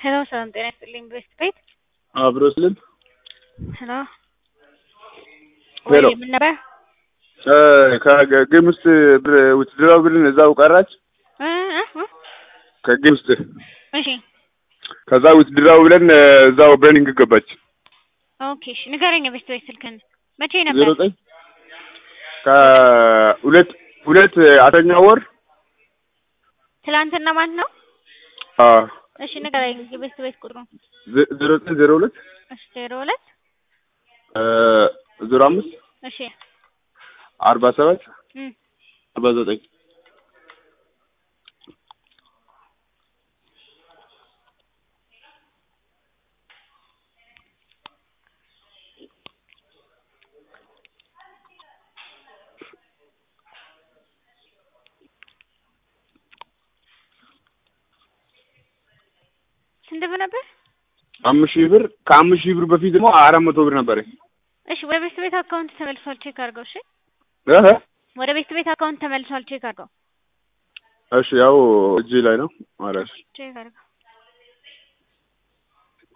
ሄሎ ሰላም ጤና ይስጥልኝ ቤስት ቤት አብሮ ስልም ሄሎ ሄሎ። ወይ ምን ነበር ከጌም ውስጥ ብር ውትድራዊ ብልን እዛው ቀራች እ እ እ ከጌም ውስጥ እሺ ከዛ ውትድራዊ ብለን እዛው በኒንግ ገባች ኦኬ እሺ ንገረኝ ቤስት ቤት ስልክህን መቼ ዜሮ ነበር ዘጠኝ ከሁለት ሁለት አስረኛ ወር ትላንትና ማለት ነው አ እሺ ንገረኝ የቤስት ቤት ቁጥሩ ዜ- ዜሮ ዘጠኝ ዜሮ ሁለት እሺ ዜሮ ሁለት ዜሮ አምስት እሺ አርባ ሰባት እም አርባ ዘጠኝ ስንት ብር ነበር አምስት ሺህ ብር ከአምስት ሺህ ብር በፊት ደግሞ አራት መቶ ብር ነበረ እሺ ወደ ቤስት ቤት አካውንት ተመልሷል ቼክ አድርገው እሺ እህ ወደ ቤስት ቤት አካውንት ተመልሷል ቼክ አድርገው እሺ ያው እጅ ላይ ነው ማለት ቼክ አድርገው